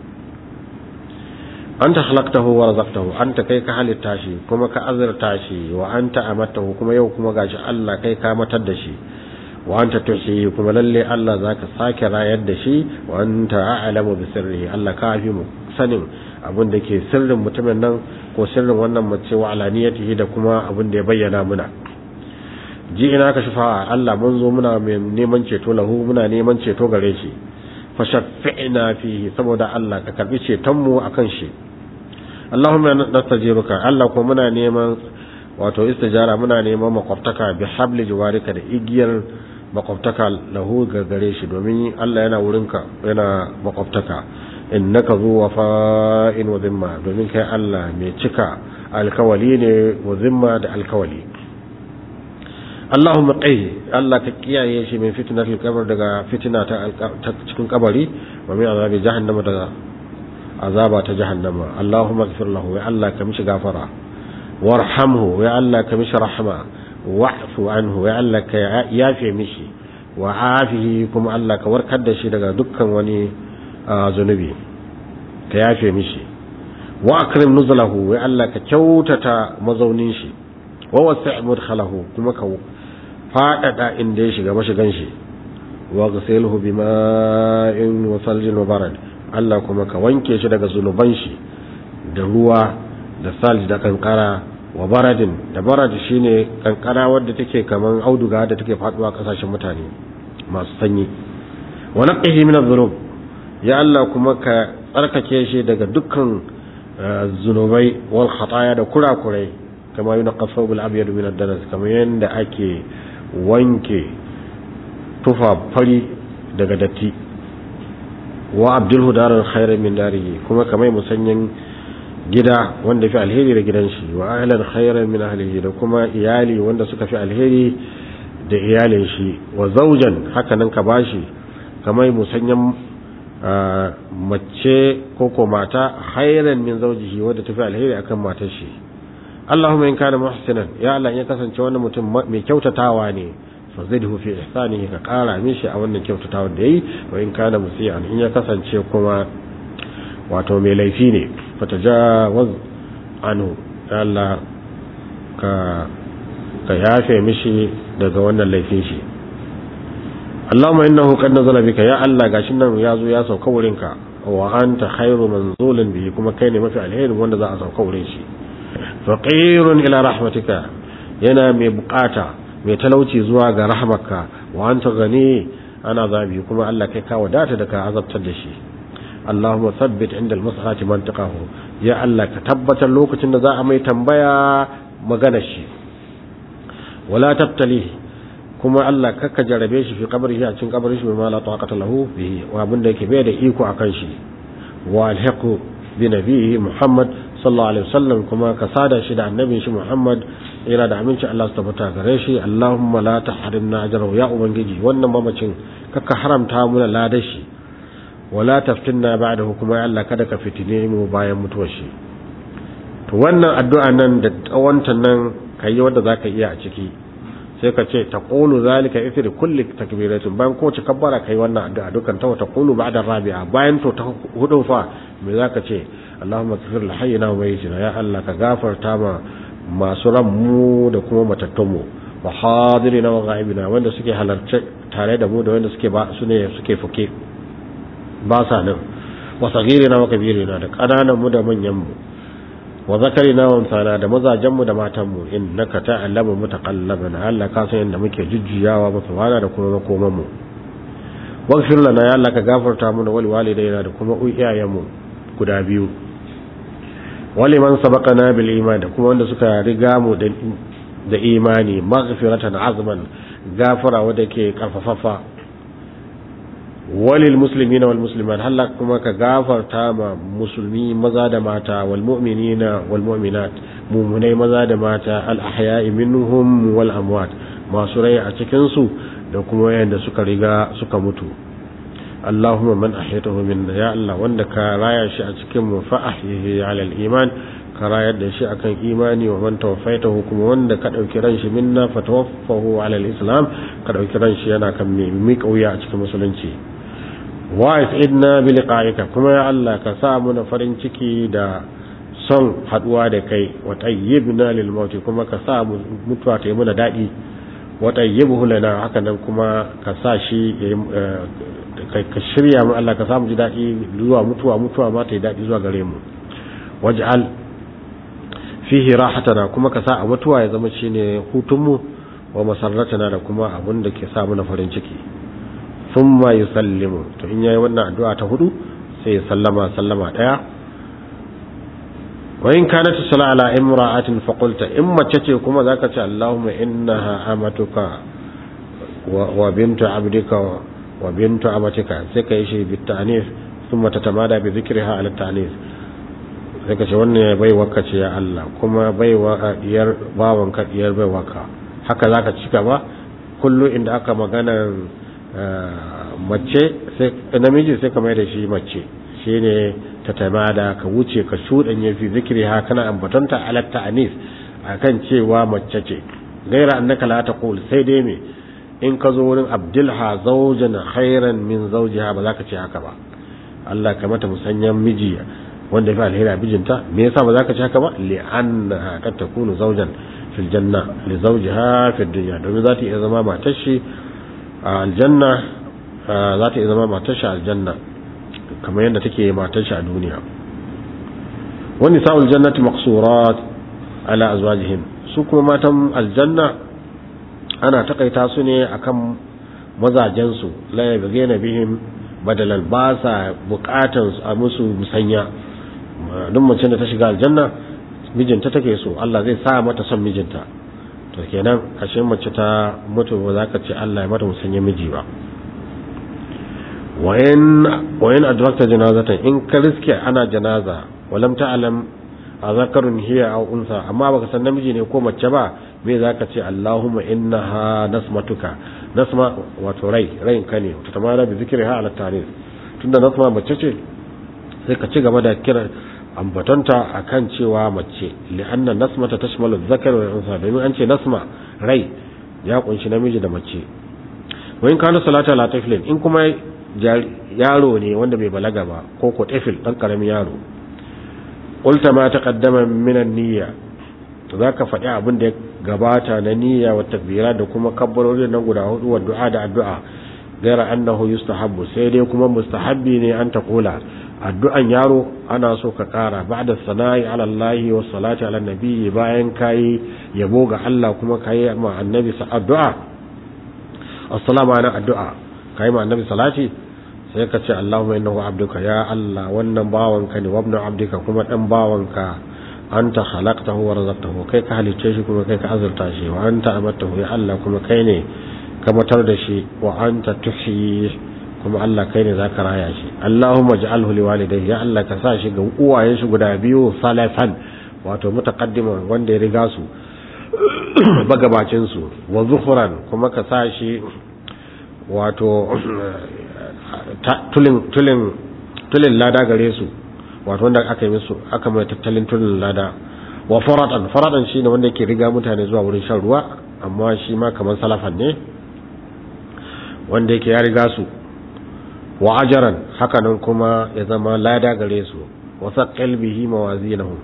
anta khalaqtahu wa razaqtahu anta kai ka halitta shi kuma ka azurta shi wa anta amatahu kuma yau kuma gashi Allah kai ka matar da shi wa anta tuhyi kuma lalle Allah zaka sake rayar da shi wa anta a'lamu bi sirrihi Allah ka fi mu sanin abin da ke sirrin mutumin nan ko sirrin wannan mace wa alaniyatihi da kuma abin da ya bayyana muna ji ina ka shafa Allah mun zo muna neman ceto lahu muna neman ceto gare shi fa shaffi'na fihi saboda Allah ka karbi ceton mu akan shi Allahumma nastajiruka Allah ko muna neman wato istijara muna neman makwabtaka bi habli jiwarika da igiyar makwabtaka lahu ga gare shi domin Allah yana wurinka yana makwabtaka innaka zu wafa'in wa zimma domin kai Allah mai cika alkawali ne wa zimma da alkawali Allahumma qai Allah ka kiyaye shi min fitnatil qabr daga fitina ta cikin kabari wa min azabi jahannama daga azaba ta jahannama Allahumma ighfir lahu ya Allah ka mishi gafara warhamhu ya Allah ka mishi rahma wa'fu anhu ya Allah ka yafe mishi wa afihi kuma Allah ka warkar da shi daga dukkan wani zunubi ka yafe mishi wa akrim nuzulahu ya Allah ka kyautata mazaunin shi wa wasi' mudkhalahu kuma ka fadada inda ya shiga mashigan shi wa ghasilhu bima'in wa saljin wa barad Allah kuma ka wanke shi daga zunuban shi da ruwa da salj da kankara wa baradin da barad shine kankara wadda take kaman auduga da take faduwa kasashen mutane masu sanyi wa naqihi min adh-dhunub ya Allah kuma ka tsarkake shi daga dukkan zunubai wal khataya da kurakurai kama yunqa thawbul abyad min ad-danas kamar yanda ake wanke tufa fari daga datti wa abdulhu darar khairan min darihi kuma kamar musanyin gida wanda fi alheri da gidan shi wa ahlan khairan min ahlihi da kuma iyali wanda suka fi alheri da iyalin shi wa zaujan haka nan ka bashi kamar musanyan mace ko ko mata khairan min zawjihi wadda tafi alheri akan matar shi Allahumma in kana muhsinan ya Allah ya kasance wannan mutum mai kyautatawa ne fa zidhu fi ihsanihi ka kara mishi a wannan kyautatawa da yayi wa in kana musian in ya kasance kuma wato mai laifi ne fa tajawaz anhu ya Allah ka ka yafe mishi daga wannan laifin shi Allahumma innahu qad nazala bika ya Allah gashin nan ya zo ya sauka wurinka wa anta khairu manzulin bihi kuma kai ne mafi alheri wanda za a sauka wurin shi faqirun ila rahmatika yana mai bukata mai talauci zuwa ga rahmarka wa anta gani ana zabi kuma Allah kai ka wadata da ka azabtar da shi Allahumma thabbit inda al-mas'ati mantiqahu ya Allah ka tabbatar lokacin da za a mai tambaya magana shi wala tabtalihi kuma Allah kakka jarabe shi fi qabrihi a cikin qabrin shi bima la taqata lahu bihi wa abin da yake bai da iko akan shi wa alhaqu bi nabiyhi Muhammad sallallahu alaihi wasallam kuma ka sada shi da annabin shi Muhammad ira da aminci Allah su tabbata gare shi Allahumma la tahrimna ajrahu ya ubangiji wannan mamacin kakka haramta mu da ladar shi wala taftinna ba'dahu kuma ya Allah kada ka fitine mu bayan mutuwar shi to wannan addu'a nan da tsawonta nan kai wanda zaka iya a ciki sai ka ce taqulu zalika ithri kulli takbiratin bayan ko ci kabbara kai wannan addu'a dukan ta taqulu ba'da rabi'a bayan to ta hudu fa me zaka ce Allahumma ighfir li hayyina wa mayyitina ya Allah ka gafarta ma masu ran mu da kuma matattun mu wa hadirina wa ghaibina wanda suke halarce tare da mu da wanda suke ba su ne suke fuke ba sa nan wa sagirina wa kabirina da kananan mu da manyan mu wa zakarina wa unsana da mazajen mu da matan mu innaka ta'lamu mutaqallabana Allah ka san yanda muke jujjuyawa mu fara da kuma makoman mu waghfir lana ya Allah ka gafarta mu da wali walidaina da kuma iyayen mu guda biyu wali man sabaqana bil iman da kuma wanda suka riga mu da da imani maghfiratan azman gafara wanda ke karfafafa walil muslimina wal muslimat halla kuma ka gafarta ma musulmi maza da mata wal mu'minina wal mu'minat mu'minai maza da mata al ahya'i minhum wal amwat masu rai a cikin su da kuma yanda suka riga suka mutu Allahumma man ahyaytahu minna ya Allah wanda ka raya shi a cikin mu fa ahyihi ala al iman ka rayar da shi akan imani wa man tawaffaytahu kuma wanda ka dauki ran shi minna fa tawaffahu ala al islam ka dauki ran shi yana kan mi kauya a cikin musulunci wa idna bi liqa'ika kuma ya Allah ka sa mu na farin ciki da son haduwa da kai wa tayyibna lil maut kuma ka sa mu mutuwa ta yi muna dadi wa tayyibhu lana haka nan kuma ka sa shi ka shirya mu Allah ka sa mu ji dadi zuwa mutuwa mutuwa ma ta yi dadi zuwa gare mu waj'al fihi rahatana kuma ka sa a mutuwa ya zama shine hutunmu wa masarratana da kuma abin da ke sa mu na farin ciki thumma yusallimu to in yayi wannan addu'a ta hudu sai ya sallama sallama daya wa in kanat sala ala imra'atin fa qulta in mace ce kuma zaka ce Allahumma innaha amatuka wa bintu abdika wa bintu amatika sai kai shi bit ta'nif thumma tatamada bi dhikriha ala ta'nif sai ka ce wannan bai waka ce ya Allah kuma bai wa diyar bawan ka diyar bai waka haka zaka cika ba kullu inda aka magana mace sai namiji sai ka mai da shi mace shine ta tamada ka wuce ka shudanye fi zikri ha kana ambatanta ala ta'anis akan cewa mace ce gaira annaka la taqul sai dai me in ka zo wurin abdulha zawjan khairan min zawjiha ba za ka ce haka ba Allah ka mata musanyan miji wanda fi alheri a bijinta me yasa ba za ka ci haka ba li'annaha qad takunu zawjan fil janna li zawjiha fi dunya domin za ta iya zama matar shi a aljanna za ta iya zama matar shi a aljanna kamar yadda take matar shi a duniya wani sa'ul jannati maqsurat ala azwajihim su kuma matan aljanna ana takaita su ne akan mazajen su la yabghina bihim badalan ba sa bukatan a musu musanya duk mace da ta shiga aljanna mijinta take so Allah zai sa mata son mijinta to kenan ashe mace ta mutu ba za ka ce Allah ya mata musanya miji ba wayan wayan adrakta janazatan in ka riske ana janaza walam ta'lam azakarun hiya aw unsa amma baka san namiji ne ko mace ba me zaka ce Allahumma innaha nasmatuka nasma wato rai rain ka ne ta tamara bi zikriha ala tarif tunda nasma mace ce sai ka ci gaba da kira ambatonta akan cewa mace li'anna nasmata tashmalu dhakar wa unsa domin an ce nasma rai ya kunshi namiji da mace wa in kana salata la taflin in kuma yaro ne wanda bai balaga ba ko ko tafil dan karamin yaro qulta ma taqaddama min an-niyya zaka faɗi abin da ya gabata na niyya wa takbira da kuma kabbarori nan guda hudu wa du'a da addu'a gaira annahu yustahabbu sai dai kuma mustahabbi ne an ta kula addu'an yaro ana so ka kara ba'da sana'i ala Allah wa salati ala nabi bayan kai yabo ga Allah kuma kai ma annabi sa addu'a assalamu ala addu'a kai ma annabi salati sai ka ce Allahumma innahu abduka ya Allah wannan bawanka ne wabnu abdika kuma dan bawanka anta khalaqtahu wa razaqtahu kai ka halicce shi kuma kai ka azurta shi wa anta amattahu ya Allah kuma kai ne ka matar da shi wa anta tuhyi kuma Allah kai ne zaka raya shi Allahumma ij'alhu liwalidayhi ya Allah ka sa shi ga uwayen shi guda biyu salafan wato mutaqaddima wanda ya riga su bagabacin su wa zuhran kuma ka sa shi wato tulin tulin tulin lada gare su wato wanda aka yi musu aka mai tattalin tulin lada wa faratan faratan shine wanda yake riga mutane zuwa wurin shan ruwa amma shi ma kamar salafan ne wanda yake ya riga su wa ajaran hakanan kuma ya zama lada gare su wa saqal bihi mawazinahum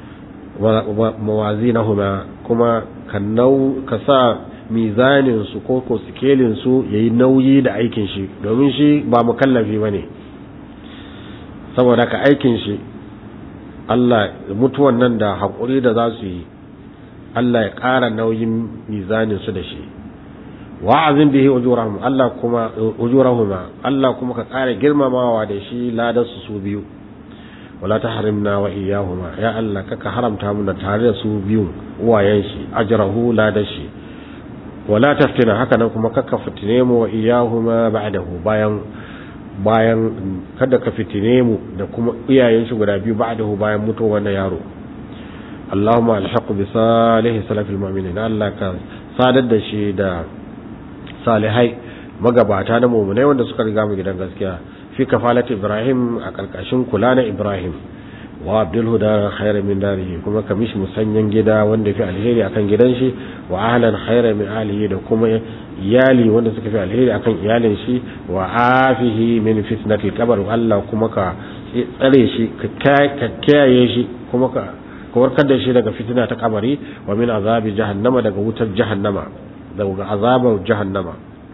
mawazinahuma kuma kannau ka sa mizanin su ko ko sikelin su yayi nauyi da aikin shi domin shi ba mukallafi bane saboda ka aikin shi Allah mutuwan nan da haƙuri da za su yi Allah ya ƙara nauyin mizanin su da shi wa'azin bihi ujurahum Allah kuma ujurahuma Allah kuma ka ƙara girmamawa da shi ladan su su biyu wala tahrimna wa iyyahuma ya Allah kaka haramta mu da tare da su biyu uwayen shi ajrahu ladan shi wala taftina haka nan kuma kaka fitine mu wa iyyahuma ba'dahu bayan bayan kada ka fitine mu da kuma iyayen shi guda biyu ba'dahu bayan mutuwar wannan yaro Allahumma alhaq bi salihi salafil mu'minin Allah ka sadar da shi da salihai magabata na mu'minai wanda suka riga mu gidan gaskiya fi kafalat Ibrahim a karkashin kula na Ibrahim wa abdul huda khairan min darihi kuma ka mishi musanyan gida wanda fi alheri akan gidan shi wa ahlan khairan min ahlihi da kuma iyali wanda suka fi alheri akan iyalin shi wa afihi min fitnatil qabr Allah kuma ka tsare shi ka kiyaye shi kuma ka ka warkar da shi daga fitina ta kabari wa min azabi jahannama daga wutar jahannama daga azabar jahannama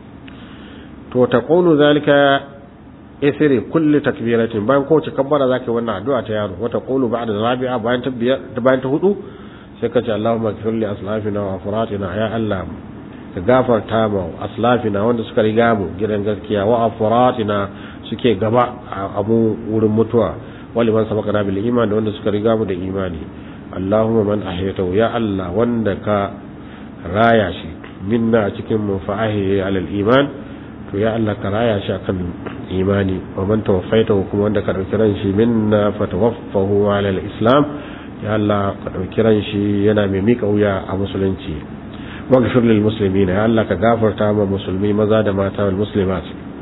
to taqulu zalika isri kulli takbiratin bayan kowace kabbara zaka yi wannan addu'a ta yaro wata qulu ba'da rabi'a bayan ta bayan ta hudu sai ka ce Allahumma ighfir li aslafina wa afratina ya Allah ka gafarta ma aslafina wanda suka riga mu gidan gaskiya wa afratina suke gaba a mu wurin mutuwa wali man sabaqana bil iman da wanda suka riga mu da imani Allahumma man ahyaytahu ya Allah wanda ka raya shi minna cikin mu fa ahyi alal iman to ya Allah ka raya shi akan imani wa man tawaffaitahu kuma wanda ka dauki ran shi minna fa tawaffahu alal islam ya Allah ka dauki ran shi yana mai mika wuya a musulunci waghfir lil muslimin ya Allah ka gafarta ma musulmi maza da mata wal muslimat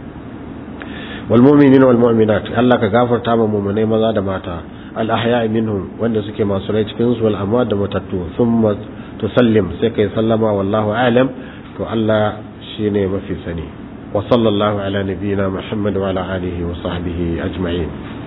wal mu'minina wal mu'minat Allah ka gafarta ma mu'minai maza da mata al ahya'i minhum wanda suke masu rai cikin su wal amwat da matattu thumma tusallim sai kai sallama wallahu a'lam to Allah shine mafi sani wa sallallahu ala nabiyyina muhammad wa ala alihi wa sahbihi ajma'in